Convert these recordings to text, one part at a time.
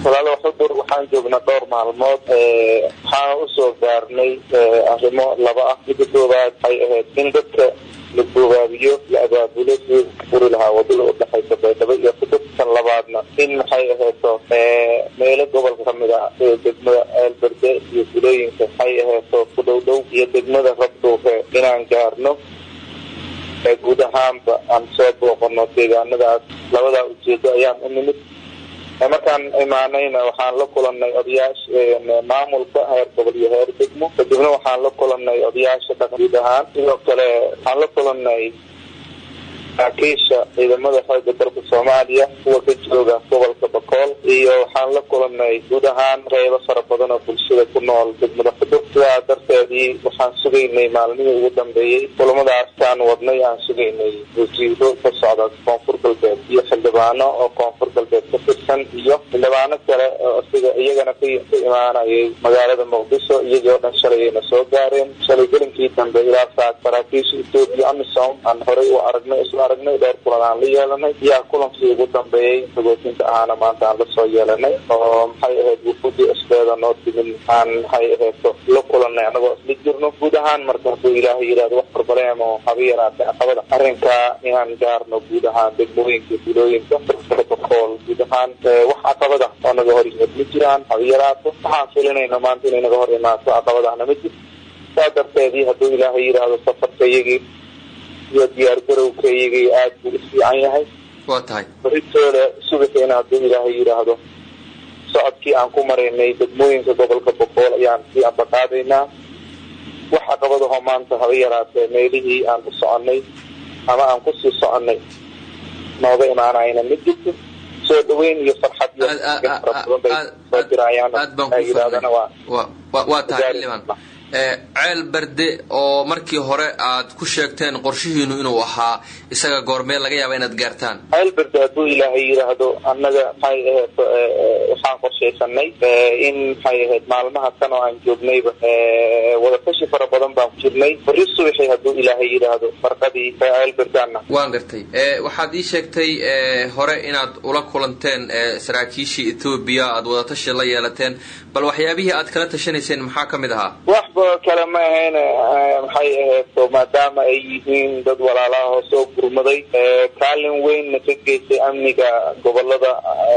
walaalo xudur waxaan joognaa dhowr maalmood waxaan usoo gaarnay arrimo laba ah midda koowaad waxay ahayd in dadka la boogaabiyo la abaabulo sidii furi lahaa wadada udhexaysa baydhabo iyo xudur tan labaadna in maxay ahayto meelo gobolka kamid a sida degmada eelberde iyo gulooyinka waxay ahayto ku dhow dhow iyo degmada rabdhuufe inaan gaarno guud ahaanba aan soo booqano deegaanadaas labadaa ujeedo ayaan u nimid markaan imaanayna waxaan la kulanay odayaasha maamulka heer gobol iyo heer degmo kadibna waxaan la kulanay odayaasha dhaqan guud ahaan sidoo kale waxaan la kulanay saraakiisha ciidamada xooga dalka soomaaliya kuwa ka jooga gobolka bakool iyo waxaan la kulanay guud ahaan qeybo fara badan oo bulshada ku nool degmada xudur sidaa darteedii waxaan sugaynay maalmihii ugu dambeeyey kulamadaasaan wadnay aan sugaynay wasiiro ka socda koonfur galbeed iyo xildhibaano oo koonfur galbeed ka tirsan iyo xildhibaano kale oo siga iyagana ka imaanayay magaalada muqdisho iyagii oo dhan shalayayna soo gaareen shalay gelinkii dambe ilaa saa saraakiisha etoobiya amisom aan horey u aragnay isla aragnay dhowr kulan aan la yeelanay yaa kulankii ugu dambeeyey sagootinta ahaana maanta aan lasoo yeelanay oo maxay ahayd wufudii isbeeda noo timin aan maxay ahaydto la kulanay anagoo isla jirno guud ahaan marka hadduu ilaahay yidhahdo wax barbaleem oo haba yaraatay caqabada arrinkaa inaan gaarno guud ahaan degmooyinka bulooyinka bakool guud ahaan wax caqabada oo naga hor yimid ma jiraan haba yaraato waxaan filinayna maanta inay naga hor imaato caqabadahna ma jirto saa darteedii hadduu ilaahay yidhaahdo safarka iyagii iyo diyaar garowka iyagii aada buu ufiican yahay waa tahay baritoole subaxeena hadduu ilaahay yidhaahdo socodkii aan ku maraynay degmooyinka gobolka boqool ayaan sii ambaqaadaynaa wax caqabadahoo maanta haba yaraatee meelihii aan u soconay ama aan kusii soconay nooga imaanayna ma jirto soo dhaweyn iyo farxad iyo fara badan bay soo dirayaan yidhahdana waa waa tahay xildhibaan ceel berde oo markii hore aad ku sheegteen qorshihiinu inuu ahaa isaga goormee laga yaaba inaad gaartaan ceel berde hadduu ilaahay yidhaahdo annaga maxay ahayd waxaan qorshaysanay in maxay ahayd maalmaha kan oo aan joognayba wadatashi fara badan baan ku jirnay bari subaxi hadduu ilaahay yidhaahdo farqadii ceel berdaana waan gartay waxaad ii sheegtay hore inaad ula kulanteen saraakiishii ethoobiya aad wadatashi la yeelateen bal waxyaabihii aad kala tashanayseen maxaa ka mid ahaa waxba kale ma ahayn maxay ahayd maadaama ay yihiin dad walaalaha oo soo gurmaday kaalin weynna ka geystay amniga gobolada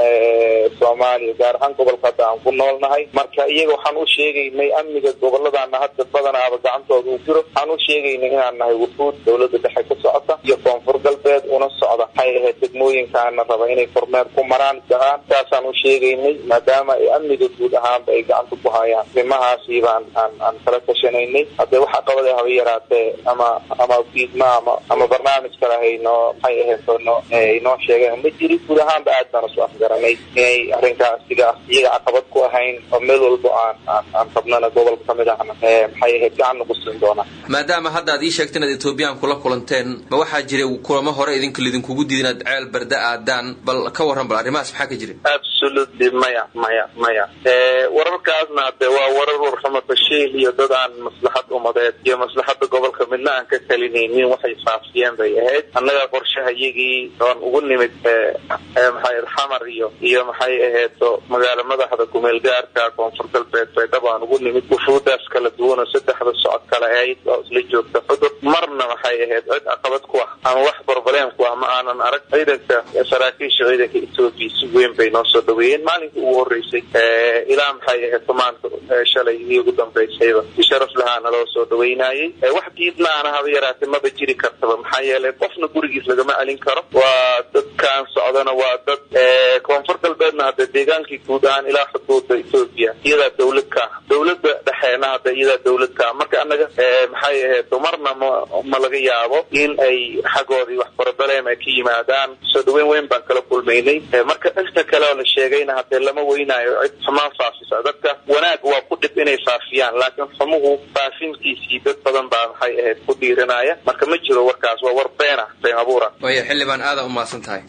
soomaaliya gaar ahaan gobolka hadda aan ku noolnahay marka iyaga waxaan u sheegaynay amniga goboladaana hadda badanaaba gacantooda u jiro waxaan u sheegaynay inaan nahay wufuud dawladda dhexe ka socota iyo koonfur galbeed una socda maxay ahayd degmooyinkaana raba inay kormeer ku maraan gaaan saasaan u sheegaynay maadaama ay amniga guud ahaanba ay gacanta ku hayaan arrimahaasi baan aan aan kala tashanaynay haddee waxa qabada haba yaraatee ama ama fiidma ama ama barnaamij kale haynoo maxay ahayd no inoo sheegeen ma jiri guud ahaanba aad baan isu afgaranay inay arrinkaas siga iyaga caqabad ku ahayn oo meel walbo aan aan aan rabnana gobolka kamid ahna maxay ahayd gacan nagu siin doonaa maadaama hadda aad ii sheegteen inaad ethoobiyan kula kulanteen ma waxaa jiray kulamo hore idinka lidinkugu diid inaad ceel barda aadaan bal ka warran bal arrimahaas maxaa ka jira absolutely maya maya maya wararkaasna hade waa warar warxuma bashiil iyo dad aan maslaxad umadeed iyo maslaxada gobolka midna aan ka talinaynin waxay faafiyeen bay ahayd annaga qorshaha iyagii oon ugu nimid maxay xamar iyo iyo maxay ahayd magaalo madaxda kumeel gaarka koonfur galbeed baydhabo aan ugu nimid wufuudaas kala duwan oo saddexda socod kale ahayd oo isla joogta xudur marna maxay ahayd cid caqabad ku ah ama wax barbaleem ku ah ma aanan arag ciidanka saraakiisha ciidanka etoobiya si weyn bay noo soo dhaweeyeen maalinkii ugu horeysay ilaa maxay ahayd maanta shalay idii ugu dambaysayba si sharaf lahaa naloo soo dhaweynayay wax diidmaana haba yaraatee maba jiri kartaba maxaa yeelay qofna gurigiis lagama celin karo waa dadkaan socdana waa dad koonfur galbeedna hadda deegaankii guud ahaan ilaa xuduuda etoobiya iyadaa dawlad ka ah dawladda dhexeena hadda iyadaa dawlad ka ah marka annaga maxay ahayd marna ma ma laga yaabo in ay xaggoodii wax barabaleem ay ka yimaadaan soo dhaweyn weyn baan kala kulmaynay marka inta kale oo la sheegayna hadee lama weynaayo cid xumaan faafisa dadka wanaag waa ku dhib inay faafiyaan laakiin xumuhu faafintiisii dad badan baa maxay ahayd ku dhiiranaya marka ma jiro warkaas waa war been ah been abuura waaya xildhibaan aada u mahadsan tahay